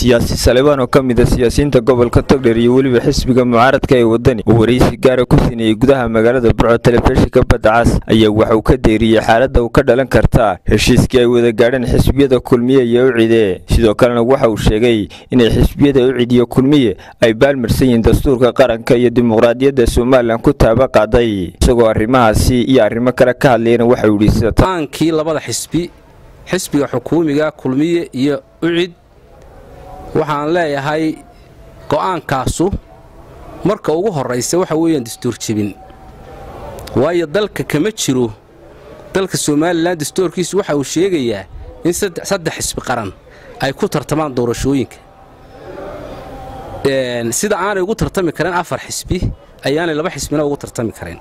siyaasi salebaan oo ka mid a siyaasiyiinta gobolka togdheer iyo weliba xisbiga mucaaradka ee wadani oo waraysi gaara ku sineeyey gudaha magaalada burco telefishinka badda cas ayaa waxa uu ka deeriyey xaaladda uu ka dhalan karta heshiiskii ay wada gaadheen xisbiyada kulmiye iyo ucide sidoo kalena waxa uu sheegay inay xisbiyada ucid iyo kulmiye ay baalmarsan yihiin dastuurka qaranka iyo dimuqraadiyadda somalilan ku taaba qaaday isagoo arrimahaasi iyo arrimo kale ka hadlayana waxauu yidhi sida aankii labada xisbi xisbiga xukuumiga kulmiye iyo ucid waxaan leeyahay go'aankaasu marka ugu horraysa waxa weeyaan dastuur jebin waayo dalka kama jiro dalka somalilan dastuurkiisu waxa uu sheegayaa in saddex xisbi qaran ay ku tartamaan doorashooyinka sida aanay ugu tartami karin afar xisbi ayaanay laba xisbina ugu tartami karin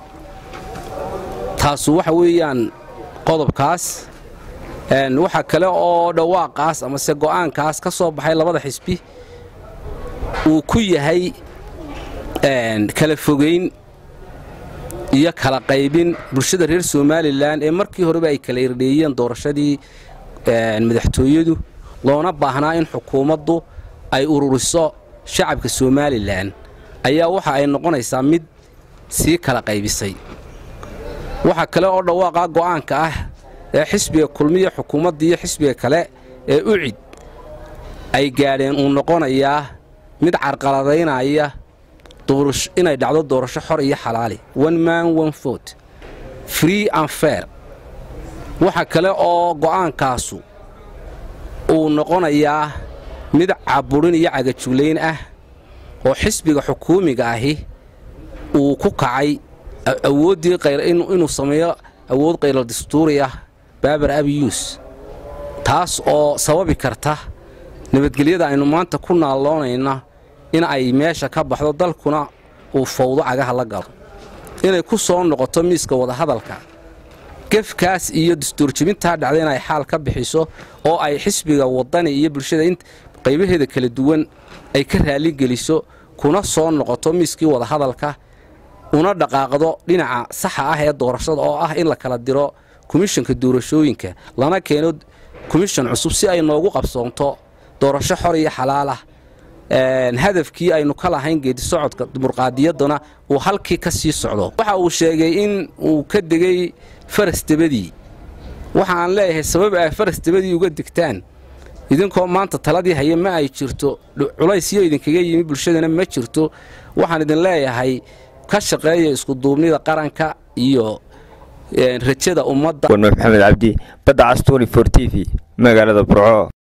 taasu waxa weeyaan qodobkaas waxa kale oo dhawaaqaas amase go'aankaas ka soo baxay labada xisbi uu ku yahay kala fogayn iyo kala qaybin bulshada reer somalilan ee markii horeba ay kala irdheeyeen doorashadii madaxtooyadu loona baahnaa in xukuumaddu ay ururiso shacabka somalilan ayaa waxa ay noqonaysaa mid sii kala qaybisay waxa kale oo dhawaaqa go'aanka ah ee xisbiga kulmiya xukuumadda iyo xisbiga kale ee ucid ay gaadheen uu noqonayaa mid carqaladaynaya inay dhacdo doorasho xor iyo xalaali one man one vote free and fair waxa kale oo go'aankaasu uu noqonayaa mid caburin iyo cagajuglayn ah oo xisbiga xukuumiga ahi uu ku kacay awooddii inuu sameeyo awood qaylo dastuuri ah baabar abiyuus taas oo sababi karta nabadgelyada aynu maanta ku naalloonayna in ay meesha ka baxdo dalkuna uu fawdo cagaha la galo inay ku soo noqoto miiska wadahadalka gefkaas iyo dastuurjebintaa dhacda inay xaal ka bixiso oo ay xisbiga wadani iyo bulshada qaybaheeda kala duwan ay ka raalligeliso kuna soo noqoto miiskii wadahadalka una dhaqaaqdo dhinaca saxa ah ee doorashada oo ah in la kala diro komishanka doorashooyinka lana keeno komishan cusub si ay noogu qabsoonto doorasho xor iyo xalaalah hadafkii aynu ka lahayn geedisocodka dimuqraadiyadduna uu halkii ka sii socdo waxa uu sheegay in uu ka degay farasdebadii waxa aan leeyahay sabab ay farasdebadii uga degtaan idinkoo maanta taladii haya ma ay jirto culaysyo idinkaga yimi bulshadana ma jirto waxaan idin leeyahay ka shaqeeya iskuduubnida qaranka iyo rajada ummadda warme maxamed cabdi badda cas t t v magaalada burco